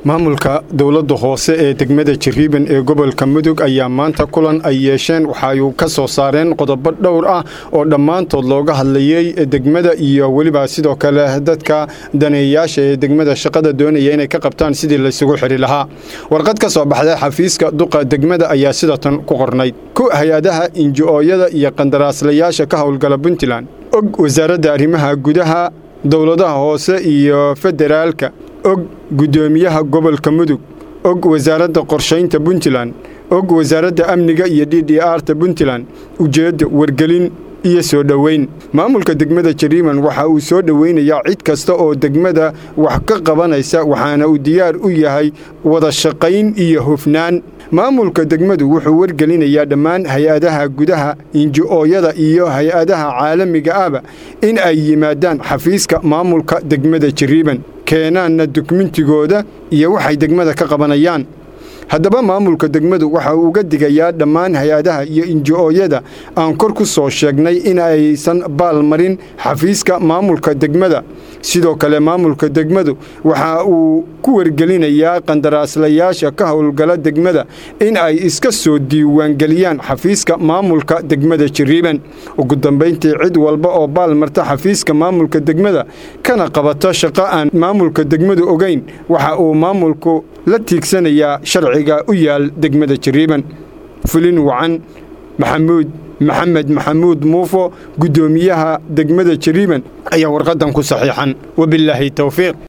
maamulka dowladda hoose ee degmada jariiban ee gobolka mudug ayaa maanta kulan ay yeesheen waxay ka soo saareen qodobo dhowr ah oo dhammaantood looga hadlayey degmada iyo weliba sidoo kale dadka daneeyayaasha ee degmada shaqada doonaya inay ka qabtaan sidii laysugu xidhi lahaa warqad ka soo baxday xafiiska duqa degmada ayaa sidatan ku qornayd ku hay-adaha inji-ooyada iyo qandaraaslayaasha ka howlgala puntland og wasaaradda arrimaha gudaha dowladaha hoose iyo federaalka og guddoomiyaha gobolka mudug og wasaaradda qorshaynta puntland og wasaaradda amniga iyo d d r ta puntland ujeedda wargelin iyo soo dhoweyn maamulka degmada jariiman waxa uu soo dhoweynayaa cid kasta oo degmada wax ka qabanaysa waxaana uu diyaar u yahay wada shaqayn iyo hufnaan maamulka degmadu wuxuu wargelinayaa dhammaan hay-adaha gudaha inji-ooyada iyo hay-adaha caalamiga ahba in ay yimaadaan xafiiska maamulka degmada jariiban keenaanna dukumentigooda iyo waxay degmada ka qabanayaan haddaba maamulka degmadu waxa uu uga digayaa dhammaan hay-adaha iyo inji-ooyada aan kor ku soo sheegnay in aysan baal marin xafiiska maamulka degmada sidoo kale maamulka degmadu waxa uu ku wargelinayaa qandaraaslayaasha ka howlgala degmada in ay iska soo diiwaangeliyaan xafiiska maamulka degmada jariiban ugu dambayntii cid walba oo baal marta xafiiska maamulka degmada kana qabato shaqo aan maamulka degmadu ogayn waxa uu maamulku la tiigsanayaa sharciga u yaal degmada jariiban fulin wacan maxamuud maxamed maxamuud muufo guddoomiyaha degmada jariiban ayaa warqadan ku saxiixan wabilaahi towfiiq